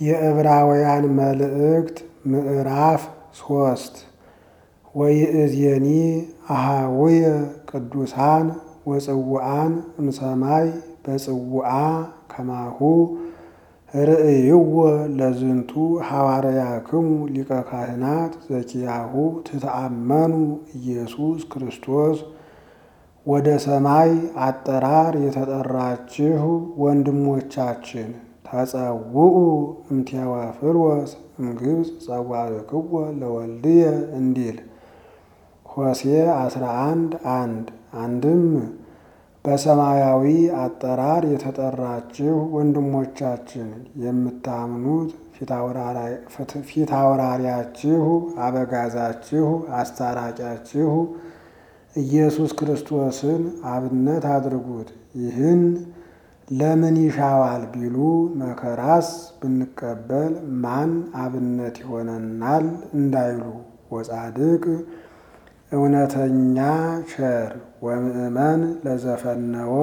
የዕብራውያን መልእክት ምዕራፍ ሶስት ወይእዜኒ አሃውየ ቅዱሳን ወጽውዓን እምሰማይ በጽውዓ ከማሁ ርእይዎ ለዝንቱ ሐዋርያክሙ ሊቀ ካህናት ዘኪያሁ ትተአመኑ ኢየሱስ ክርስቶስ ወደ ሰማይ አጠራር የተጠራችሁ ወንድሞቻችን ተጸውዑ እምቴዎፍሎስ እምግብፅ ጸዋዕክዎ ለወልድየ እንዲል ሆሴ 11 አንድ አንድም በሰማያዊ አጠራር የተጠራችሁ ወንድሞቻችን የምታምኑት ፊት አውራሪያችሁ አበጋዛችሁ አስታራቂያችሁ ኢየሱስ ክርስቶስን አብነት አድርጉት። ይህን ለምን ይሻዋል ቢሉ መከራስ ብንቀበል ማን አብነት ይሆነናል እንዳይሉ ወጻድቅ እውነተኛ ቸር ወምእመን ለዘፈነዎ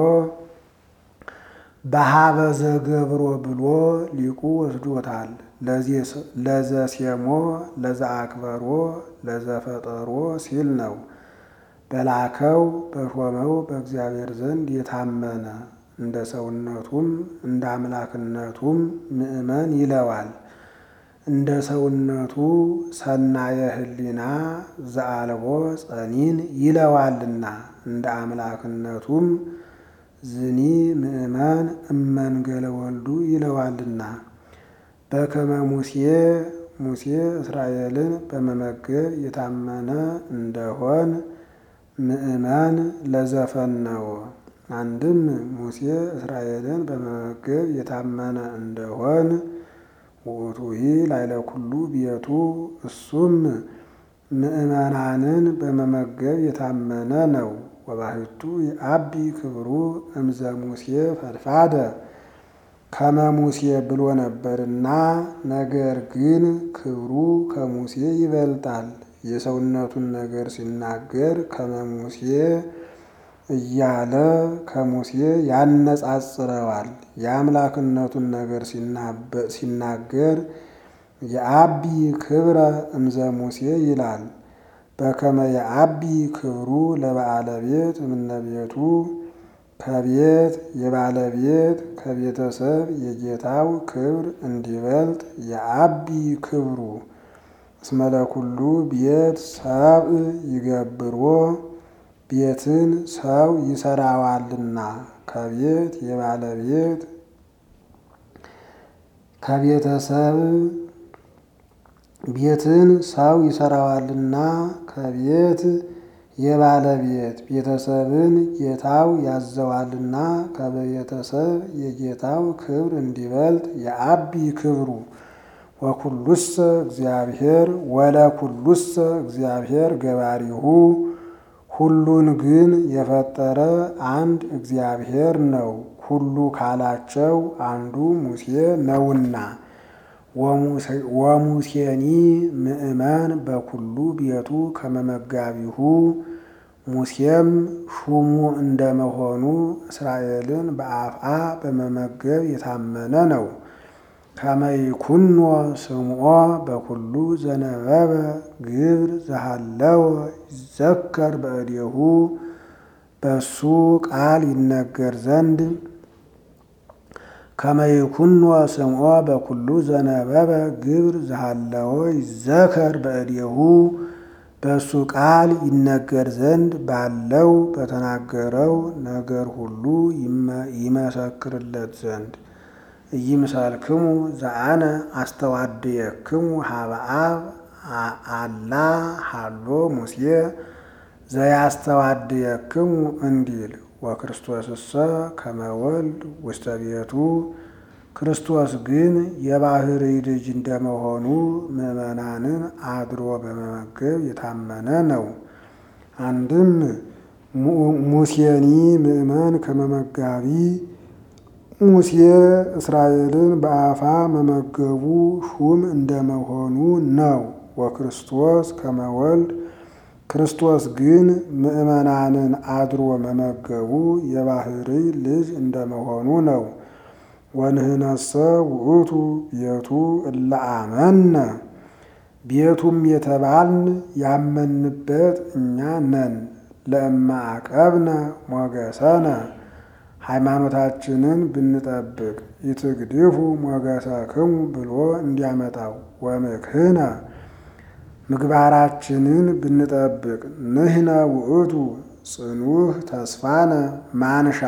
በሀበ ዘገብሮ ብሎ ሊቁ ወስዶታል። ለዘሴሞ ለዘአክበሮ ለዘፈጠሮ ሲል ነው። በላከው በሾመው በእግዚአብሔር ዘንድ የታመነ እንደ ሰውነቱም እንደ አምላክነቱም ምእመን ይለዋል። እንደ ሰውነቱ ሰናየ ሕሊና ዘአልቦ ጸኒን ይለዋልና እንደ አምላክነቱም ዝኒ ምእመን እመንገለ ወልዱ ይለዋልና በከመ ሙሴ ሙሴ እስራኤልን በመመገብ የታመነ እንደሆን ምእመን ለዘፈነዎ አንድም ሙሴ እስራኤልን በመመገብ የታመነ እንደሆን ውእቱሂ ላዕለ ኩሉ ቤቱ እሱም ምእመናንን በመመገብ የታመነ ነው። ወባሕቱ የአቢ ክብሩ እምዘ ሙሴ ፈድፋደ ከመ ሙሴ ብሎ ነበርና፣ ነገር ግን ክብሩ ከሙሴ ይበልጣል። የሰውነቱን ነገር ሲናገር ከመ ሙሴ እያለ ከሙሴ ያነጻጽረዋል። የአምላክነቱን ነገር ሲናገር የአቢ ክብረ እምዘ ሙሴ ይላል። በከመ የአቢ ክብሩ ለባለቤት እምነቤቱ ከቤት የባለቤት ከቤተሰብ የጌታው ክብር እንዲበልጥ የአቢ ክብሩ እስመ ለኩሉ ቤት ሰብእ ይገብሮ ቤትን ሰው ይሰራዋልና ከቤት የባለቤት ከቤተሰብ ቤትን ሰው ይሰራዋልና ከቤት የባለቤት ቤተሰብን ጌታው ያዘዋልና ከቤተሰብ የጌታው ክብር እንዲበልጥ የአቢ ክብሩ ወኩሉሰ እግዚአብሔር ወለኩሉሰ እግዚአብሔር ገባሪሁ ሁሉን ግን የፈጠረ አንድ እግዚአብሔር ነው። ሁሉ ካላቸው አንዱ ሙሴ ነውና። ወሙሴኒ ምእመን በኩሉ ቤቱ ከመመጋቢሁ ሙሴም ሹሙ እንደመሆኑ እስራኤልን በአፍአ በመመገብ የታመነ ነው። ከመይኩኖ ስምዖ በኩሉ ዘነበበ ግብር ዘሃለወ ይዘከር በእዴሁ በሱ ቃል ይነገር ዘንድ ከመይኩኖ ስምዖ በኩሉ ዘነበበ ግብር ዘሃለወ ይዘከር በእዴሁ በሱ ቃል ይነገር ዘንድ ባለው በተናገረው ነገር ሁሉ ይመሰክርለት ዘንድ ኢይምሰልክሙ ዘአነ አስተዋድየክሙ ሀበ አብ አላ ሃሎ ሙሴ ዘያስተዋድየክሙ እንዲል ወክርስቶስሰ ከመ ወልድ ውስተ ቤቱ ክርስቶስ ግን የባሕርይ ልጅ እንደመሆኑ ምዕመናንን አድሮ በመመገብ የታመነ ነው። አንድም ሙሴኒ ምእመን ከመመጋቢ ሙሴ እስራኤልን በአፋ መመገቡ ሹም እንደመሆኑ ነው። ወክርስቶስ ከመ ወልድ ክርስቶስ ግን ምዕመናንን አድሮ መመገቡ የባሕርይ ልጅ እንደመሆኑ ነው። ወንህነሰ ውእቱ ቤቱ እለ አመነ ቤቱም የተባልን ያመንበት እኛ ነን። ለእማ አቀብነ ሞገሰነ ሃይማኖታችንን ብንጠብቅ ይትግድፉ ሞገሰክሙ ብሎ እንዲያመጣው ወምክህነ ምግባራችንን ብንጠብቅ ንሕነ ውእቱ ጽኑህ ተስፋነ ማንሻ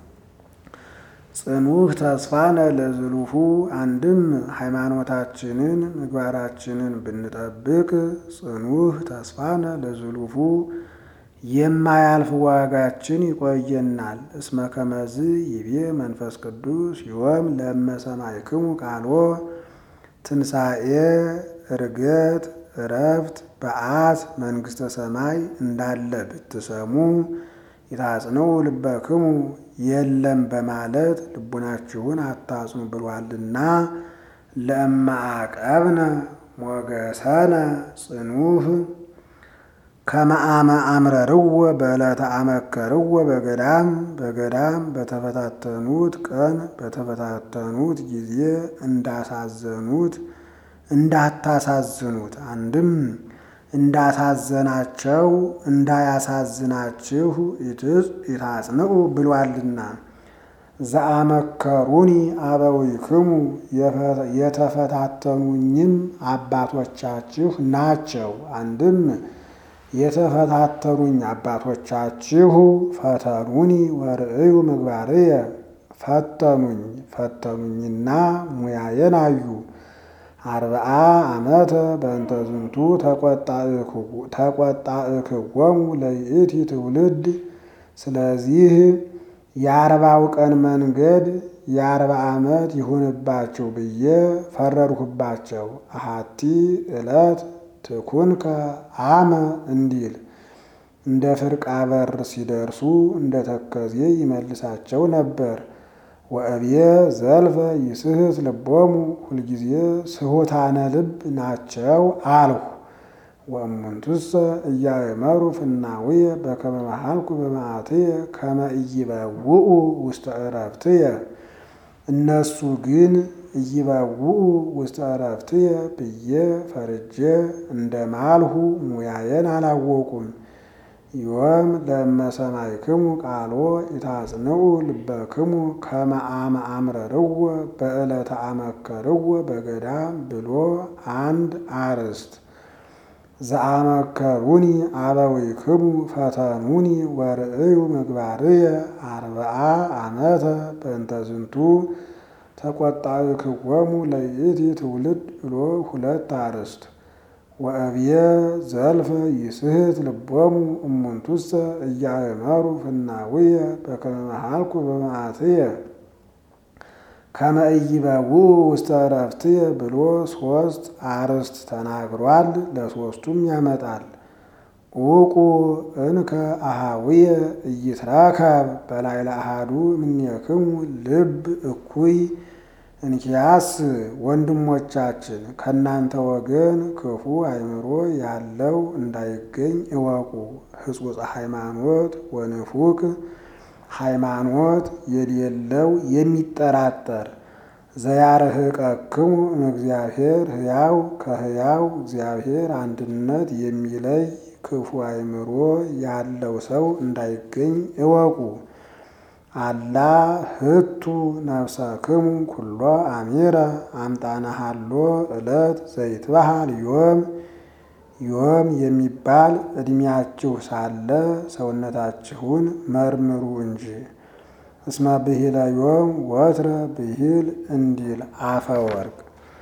ጽኑህ ተስፋነ ለዝሉፉ አንድም ሃይማኖታችንን ምግባራችንን ብንጠብቅ ጽኑህ ተስፋነ ለዝሉፉ የማያልፍ ዋጋችን ይቆየናል። እስመ ከመዝ ይቤ መንፈስ ቅዱስ ዮም ለመሰማይክሙ ቃሎ ትንሣኤ እርገት እረፍት በዓት መንግሥተ ሰማይ እንዳለ ብትሰሙ ይታጽነው ልበክሙ የለም በማለት ልቡናችሁን አታጽኑ ብሏልና። ለእማ አቀብነ ሞገሰነ ጽኑህ ከመአመ አምረርዎ በዕለተ አመከርዎ በገዳም በገዳም በተፈታተኑት ቀን በተፈታተኑት ጊዜ እንዳሳዘኑት እንዳታሳዝኑት አንድም እንዳሳዘናቸው እንዳያሳዝናችሁ ይታጽንዑ ብሏልና። ዘአመከሩኒ አበዊክሙ የተፈታተኑኝም አባቶቻችሁ ናቸው። አንድም የተፈታተኑኝ አባቶቻችሁ ፈተኑኒ ወርእዩ ምግባርየ ፈተኑኝ ፈተኑኝና ሙያዬን አዩ። አርብዓ ዓመተ በእንተ ዝንቱ ተቆጣእክዎሙ ለይእቲ ትውልድ። ስለዚህ የአርባው ቀን መንገድ የአርባ ዓመት ይሁንባቸው ብዬ ፈረድሁባቸው። አሃቲ ዕለት ትኩንከ አመ እንዲል እንደ ፍርቃ በር ሲደርሱ እንደ ተከዜ ይመልሳቸው ነበር። ወእብየ ዘልፈ ይስሕት ልቦሙ ሁልጊዜ ስሑታነ ልብ ናቸው አልሁ። ወእሙንቱሰ እያእመሩ ፍናውየ በከመ መሃልኩ በመዓትየ ከመ ኢይበውኡ ውስተ ዕረፍትየ። እነሱ ግን ኢይበውኡ ውስተ ዕረፍትየ ብዬ ፈርጄ እንደ ማልሁ ሙያዬን አላወቁም። ዮም ለመሰማይክሙ ቃሎ ይታጽንዑ ልበክሙ ከመ አመ አምረርዎ በዕለተ አመከርዎ በገዳም ብሎ አንድ አርዕስት ዘአመከሩኒ አበዊክሙ ፈተኑኒ ወርእዩ ምግባርየ አርብዓ ዓመተ በእንተ ዝንቱ ተቆጣእክዎሙ ለይእቲ ትውልድ ብሎ ሁለት አርዕስት ወእብየ ዘልፈ ይስሕት ልቦሙ እሙንቱሰ እያእመሩ ፍናውየ በከመ መሃልኩ በመዓትየ ከመ ኢይበውኡ ውስተ ዕረፍትየ ብሎ ሶስት አርዕስት ተናግሯል። ለሶስቱም ያመጣል። ዑቁ እንከ አሃውየ ኢይትረከብ በላዕለ አሐዱ እምኔክሙ ልብ እኩይ እንኪያስ ወንድሞቻችን ከእናንተ ወገን ክፉ አእምሮ ያለው እንዳይገኝ እወቁ። ሕጹጽ ሃይማኖት ወንፉቅ ሃይማኖት የሌለው የሚጠራጠር ዘያርህቀክሙ እምእግዚአብሔር ሕያው ከሕያው እግዚአብሔር አንድነት የሚለይ ክፉ አእምሮ ያለው ሰው እንዳይገኝ እወቁ። አላ ህቱ ነፍሰክሙ ኩሎ አሚረ አምጣነ ሀሎ ዕለት ዘይትበሃል ዮም ዮም የሚባል ዕድሜያችሁ ሳለ ሰውነታችሁን መርምሩ እንጂ። እስመ ብሂለ ዮም ወትረ ብሂል እንዲል አፈ ወርቅ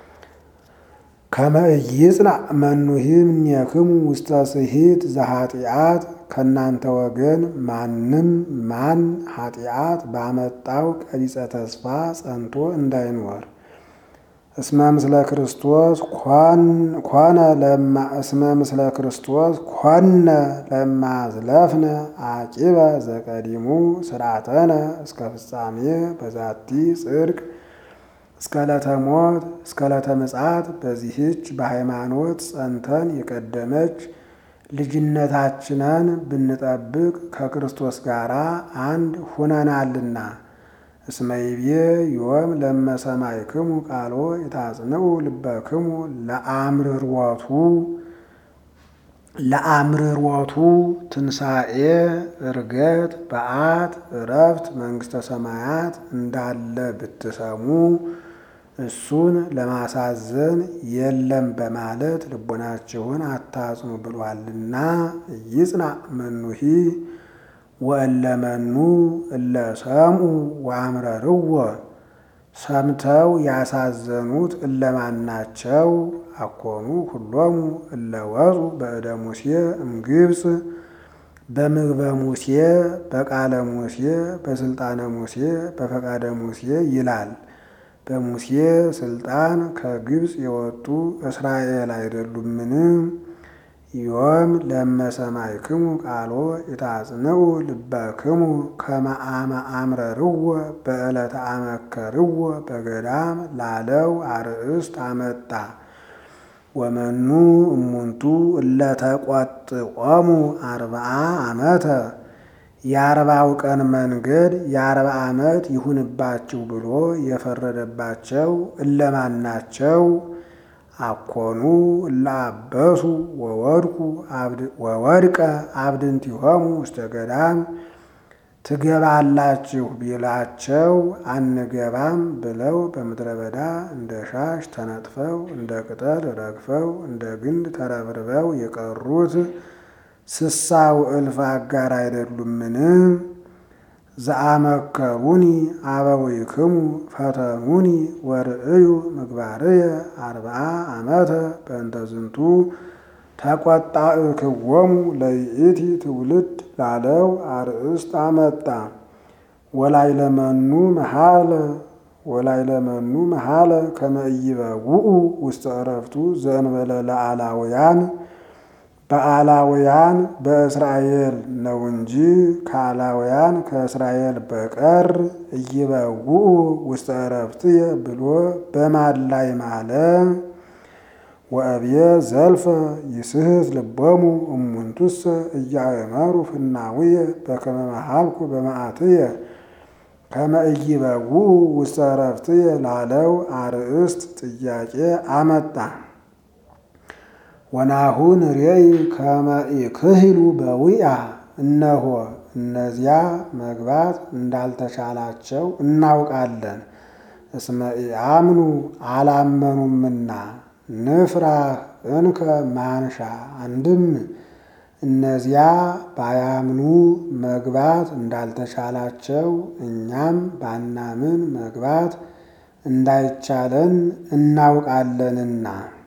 ከመ ኢይጽንዕ መኑሂ እምኔክሙ ውስተ ስሂት ዘኃጢአት ከእናንተ ወገን ማንም ማን ኃጢአት ባመጣው ቀቢጸ ተስፋ ጸንቶ እንዳይኖር። እስመ ምስለ ክርስቶስ ኮነ ለማ እስመ ምስለ ክርስቶስ ኮነ ለማዝለፍነ አቂበ ዘቀዲሙ ስርዓተነ እስከ ፍጻሜ በዛቲ ጽድቅ እስከ ዕለተ ሞት እስከ ዕለተ ምጽአት በዚህች በሃይማኖት ጸንተን የቀደመች ልጅነታችንን ብንጠብቅ ከክርስቶስ ጋር አንድ ሁነናልና። እስመ ይቤ ዮም ለመሰማይክሙ ቃሎ የታጽንዑ ልበክሙ ለአምርሮቱ ለአምርሮቱ ትንሣኤ ዕርገት በዓት ዕረፍት መንግሥተ ሰማያት እንዳለ ብትሰሙ እሱን ለማሳዘን የለም በማለት ልቦናችሁን አታጽኑ ብሏልና ይጽና መኑሂ ወእለመኑ እለ ሰምዑ ወአምረርዎ ሰምተው ያሳዘኑት እለማናቸው አኮኑ ሁሎሙ እለ ወፁ በእደ ሙሴ እምግብፅ በምግበ ሙሴ በቃለ ሙሴ በስልጣነ ሙሴ በፈቃደ ሙሴ ይላል። በሙሴ ስልጣን ከግብፅ የወጡ እስራኤል አይደሉምን? ዮም ለመሰማይክሙ ቃሎ የታጽንዑ ልበክሙ ከመ አመ አምረርዎ በዕለተ አመከርዎ በገዳም ላለው አርእስት አመጣ። ወመኑ እሙንቱ እለተቆጥቆሙ አርብዓ ዓመተ የአርባው ቀን መንገድ የአርባ ዓመት ይሁንባችሁ ብሎ የፈረደባቸው እለማን ናቸው? አኮኑ እለአበሱ ወወድቁ ወወድቀ አብድንቲሆሙ ውስተ ገዳም ትገባላችሁ ቢላቸው አንገባም ብለው በምድረ በዳ እንደ ሻሽ ተነጥፈው እንደ ቅጠል ረግፈው እንደ ግንድ ተረብርበው የቀሩት ስሳው እልፍ አጋር አይደሉምን? ዘአመከሩኒ አበዊክሙ ፈተኑኒ ወርእዩ ምግባርየ አርብዓ ዓመተ በእንተ ዝንቱ ተቆጣእክዎሙ ለይእቲ ትውልድ ላለው አርእስት አመጣ። ወላይለመኑ መሃለ ወላይለመኑ መሃለ ከመ ኢይበውኡ ውስተ ዕረፍቱ ዘእንበለ ለአላውያን በአላውያን በእስራኤል ነው እንጂ ከአላውያን ከእስራኤል በቀር ኢይበውኡ ውስተ ዕረፍትየ ብሎ በማን ላይ ማለ? ወእብየ ዘልፈ ይስሕት ልቦሙ እሙንቱሰ እያእመሩ ፍናውየ በከመ መሃልኩ በመዓትየ ከመ ኢይበውኡ ውስተ ዕረፍትየ ላለው አርእስት ጥያቄ አመጣ። ወናሁን ሬይ ከመ ኢክህሉ በዊአ እነሆ እነዚያ መግባት እንዳልተቻላቸው እናውቃለን። እስመ ኢአምኑ አላመኑምና ንፍራህ እንከ ማንሻ አንድም እነዚያ ባያምኑ መግባት እንዳልተቻላቸው እኛም ባናምን መግባት እንዳይቻለን እናውቃለንና